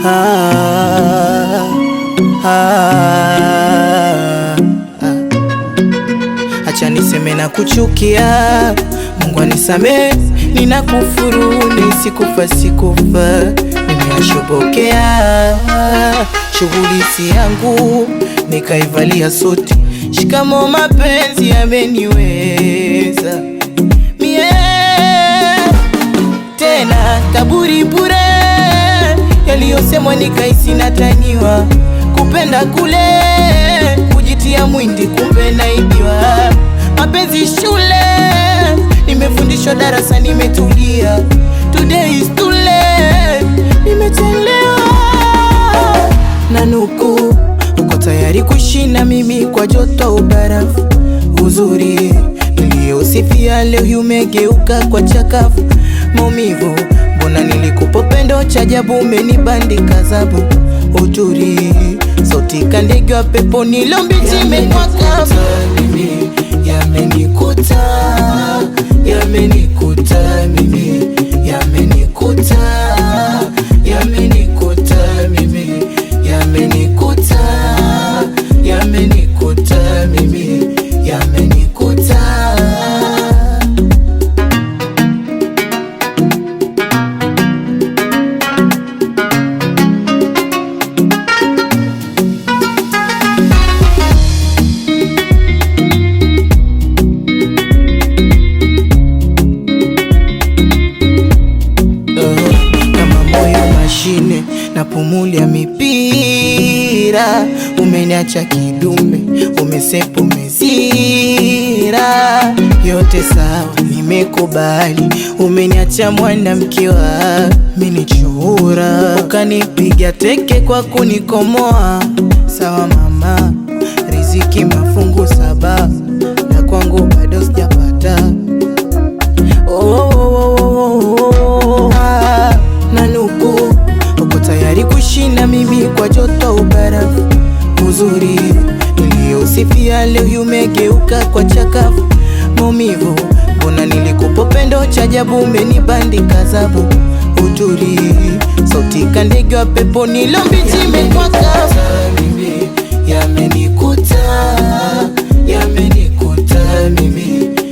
ah, ah, ah. Acha niseme na kuchukia, Mungu anisamee, ninakufuru nisikufa sikufa, nimeyashobokea shughuli si yangu, nikaivalia suti. Shikamo mapenzi yameniweza mie tena kaburi bure, yaliyosemwa nikaisi nataniwa, kupenda kule kujitia mwindi, kumbe naibiwa. Mapenzi shule, nimefundishwa darasa, nimetulia. Today is too late, nimechelewa. Nanuku, uko tayari kuishi na mimi kwa joto ubarafu, uzuri niliyosifia leo umegeuka kwa chakafu, maumivu. Mbona nilikupa pendo cha ajabu, umenibandika zabu, uturi sauti kandege wa pepo nilombichi imekwaka mimi, yamenikuta yamenikuta mimi, yamenikuta yamenikuta mimi, yamenikuta yamenikuta mimi, yamenikuta Uh, kama moyo mashine na pumulia mipira, umeniacha kidume, umesepa umezira, yote sawa, nimekubali, umeniacha mwanamke wa minichura, ukanipiga teke kwa kunikomoa, sawa mama, riziki mafungu saba, na kwangu bado sijapata Oh, oh, oh, oh, ah, Nanuku, uko tayari kuishi na mimi kwa joto ubarafu, uzuri niliyosifia leo umegeuka kwa chakafu, maumivu. Mbona nilikupa pendo cha ajabu, umenibandika zabu, uturi sauti kandege wa pepo nilombichi imekwaka mimi, yamenikuta yamenikuta mimi